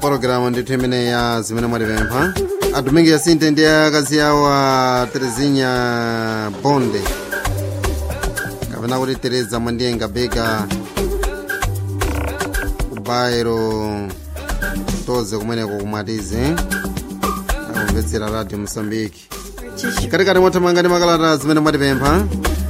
pologalamu ndithu imene ya zimene mwatipempha atumiki yasinte ndi akazi awo a terezinya bonde kapena kuti tereza mwandiyenga beka kubairo toze kumeneko kumatize akumvetsera radio mosambiki katikati mwathamanga ndi makalata zimene mwatipempha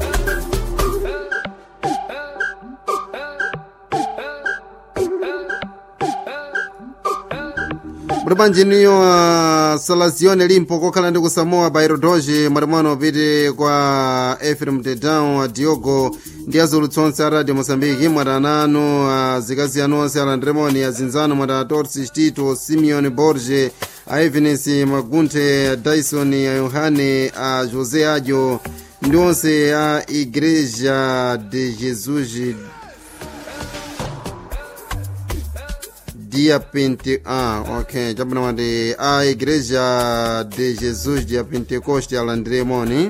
muli panjiniyo uh, salazione limpo kokhala ndi kusamoa bairodoji mwatimwano upite kwa efrem tedown diogo ndi azulutsi onse a radio mosambiki mwatana anu azikazi anu onse alandremoni azinzano mwatana torsi tito simeon borge a evenes magunthe a dyson a yohane a josé adio ndi onse a igreja de jesus dia 20 ah, ok chabwino mati a igreja de jesus dia pentecoste alandiremoni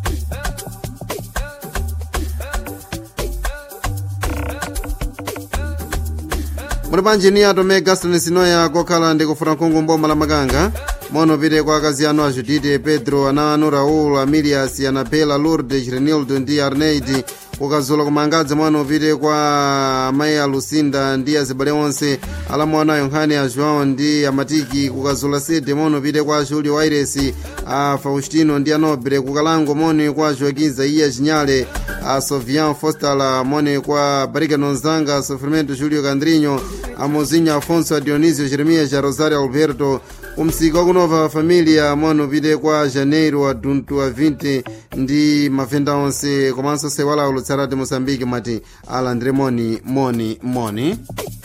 muli panjini atome gaston sinoya kokhala ndi kufuna nkhungu mboma la makanga mono pite kwa akazi anu a judite pedro ana anu raul amilias anabela lourdes renildo ndi arneid kukazula kumangadzi mwano upite kwa amayi a lucinda ndi azibale onse alamu ana yohane a joão ndi amatiki kukazula sede mono upite kwa julio waires a faustino ndi anobre kukalango moni kwa joaquim zaiya chinyale a sovian fostal moni kwa barikano nzanga sofrimento julio candrinho a mozinho afonso a dionisio jeremias a rosario alberto umsika wakunova familia mono upite kwa janeiro a duntu a 20 ndi mavenda onse komanso sewala ulutsarati mosambiki mati alandire moni moni moni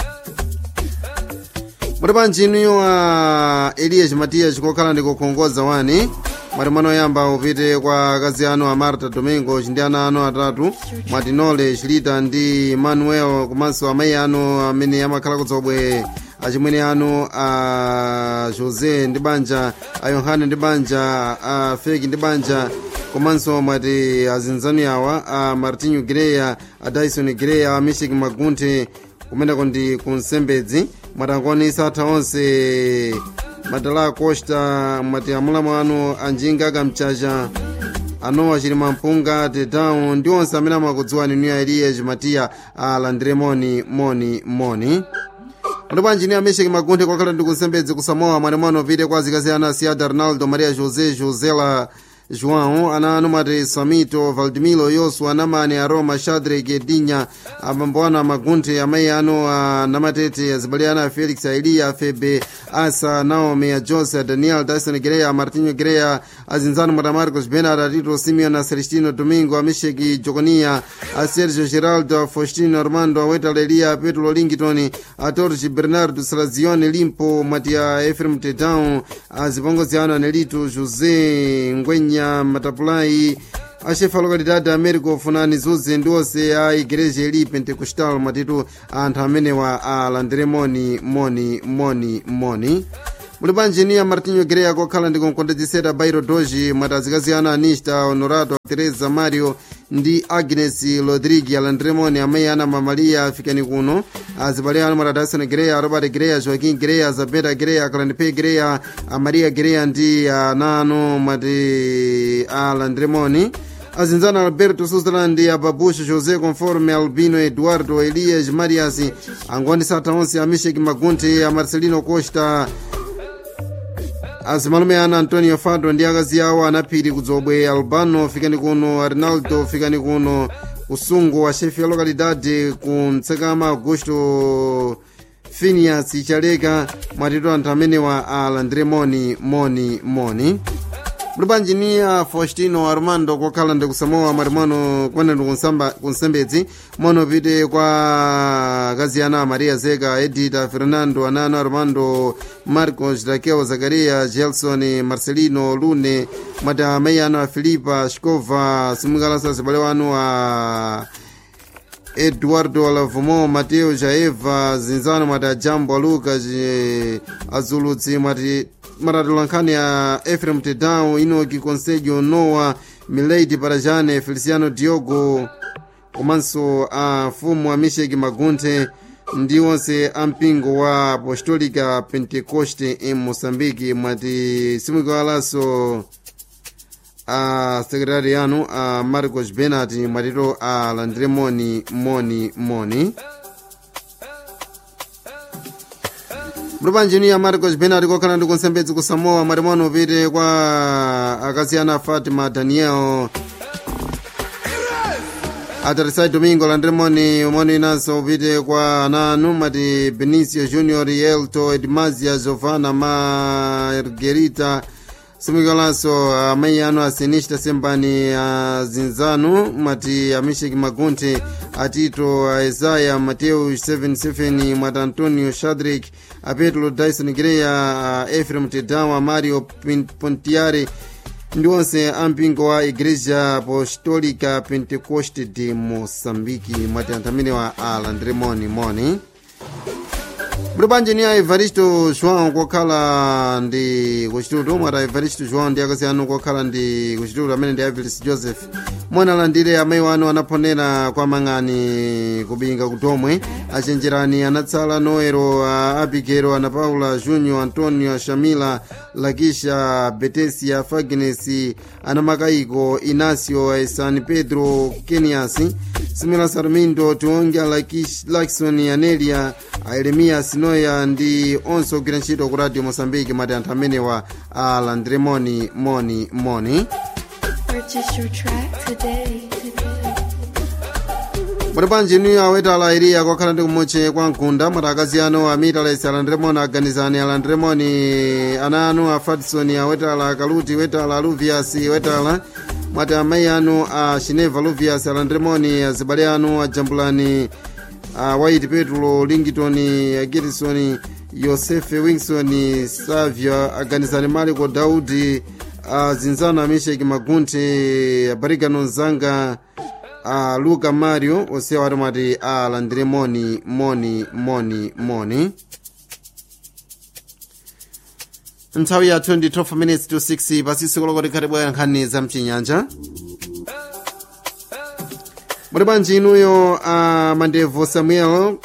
muli panjiniyo a elias matias kokhala ndi kukhongoza wani mwati mwanoyamba upite kwa akazi anu a marta domingo ndi ana anu atatu mwatinole chilita ndi manuel komanso amayi anu amene amakhala kudzobwe achimwene anu a josé ndi banja a yohane ndi banja a feki ndi banja komanso mwati azinzani awa a martinho greya a dyson greya a mishik magunthe kumeneko ndi kunsembedzi mwatangonisa atha onse madala costa mwati amulamu anu anjinga akamchacha anowa chilima mpunga tedown ndi onse amene amakudziwani niyo eliya chimatiya alandire moni moni moni ndipo anjiniya mishek magunthe kwakhala ndi kunsembedzi kusamoa mwanemwano upite kwa zikazi ana asiada ronaldo maria josé josela joão ana anu mati samito valdimiro yosu anamani aroma shadrack edinya abambo anu amagunthe amayi anu anamatete azibale ana felix aeliya febe asa naomi a jose daniel dyson greya martinho greya azinzano mwata marcos benard atito simeon a celestino domingo a misheki joconia a sergio geraldo a faustino armando a wetala eliya petro lington a torge bernardo salazione limpo mwati a efrem tedown azipongozi anu anelito josé ngwenya kenya matapulai achefa lokalidade america funani zuze ndi onse a igreja ili pentecostal matitu anthu amenewa alandire moni moni moni moni muli panjiniya martinho greya kokhala ndi kunkondedzesera bairo doji mwati azikazi ana anista honorato teresa mario ndi agnes rodrigue alandiremoni amayi ana mamalia afikani kuno azibale anu mwati dyson greya robert greya joaquim greya zabeta greya kalandipe greya amaria greya ndi ana anu mwati alandiremoni azinzana alberto sutherland ababusho josé conforme albino eduardo elias marias angondisatha onse a mishek magunthe a marcelino costa azimalume ana antonio fado ndi akazi awo anaphiri kudzobwe albano fikani kuno rinaldo fikani kuno kusungu a chefe ya lokalidade ku mtsekama augusto finias chaleka mwatitu anthu amenewa alandire moni moni moni muli panjiniya faustino armando kokhala ndi kusamoa mwatimwano kumene ndi kunsembedzi mono pite kwa akazi ana maria zeka edita fernando anano armando marcos raquel zakaria gelson marcelino lune mwati amayi anu a filipa shkova simukalasa zibale wanu a eduardo alavumo mateo jaeva zinzano mwati ajambo aluka azulutsi mwati maratolankhani a efrem tedown inoki conselho noa milady parajane feliciano diogo komanso a mfumu a misheki magunthe ndi onse ampingo wa apostolica pentecoste em moçambique mwati simwikalaso a sekretari anu a marcos benat mwatito alandire moni moni moni mulupanjini ya marcos benat kokhala ndi kunsembedzi ku samoa mwati mono upite kwa akazi ana fatima daniel atarisai domingo landremoni umoni inanso upite kwa ananu mati benicio junior yelto edmazia giovanna margerita simwikalanso amayi anu asinista sembani azinzanu mati amisheki magunti atito a isaya mateu 77 mwati antonio shadrik apetro dyson greya a efrem tedawa mario pontiare ndi onse ampingo wa igreja apostolica pentecoste de moçambique mwati anthu amenewa alandire moni moni muli bwanji ni a evaristo joão kokhala ndi kuchitutu mwati a evaristo joão ndi akazi anu kokhala ndi kuchitutu amene ndi avilis joseph mwana alandire amayi wanu anaphonera kwa mang'ani kubinga kutomwe achenjerani anatsala noero a abigero ana paula junior antonio shamila lakisha betesia fagnes ana makaiko inacio san pedro kenias simila sarmindo tionga lakson anelia aeremia sinoya ndi onse ogwira ntchito ku radio mosambiki mati anthu amenewa alandire moni moni moni Purchase your track today. muli bwanji inu awetala iriya kokhala ndi kumutche kwa mkunda mwati akazi anu amitalesi alandiremoni aganizani alandiremoni ana anu a fadison awetala kaluti wetala luvias wetala mwati amayi anu a shineva luvias alandiremoni azibale anu ajambulani a white petro lingiton agirisoni yosefe wingson savia aganizani maliko daudi azinzano amisheki magunti abarikano nzanga a luka mario osewa ati mwati alandire moni moni moni moni nthawi ya 22 minutes to 6 pasisi kolokoti khati bwaya nkhani za mchinyanja muli bwanji inuyo a mandevo samuel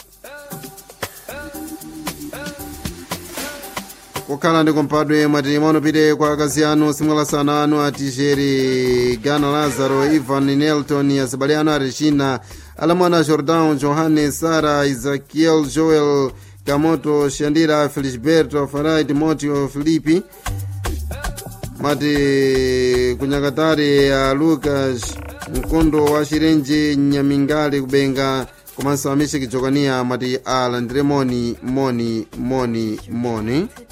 kukhala ndi kumpadwe mwati mwanopite kwa akazi anu simwalasana anu atijeri gana lazaro ivan nelton azibale anu arechina alamwana jordan johannes sara isakiel joel kamoto shandira felisberto farai timoteo filipi mati kunyakatari a lucas mkondo wa chirenje nyamingale kubenga komanso amisheki jokania mati alandire moni moni moni moni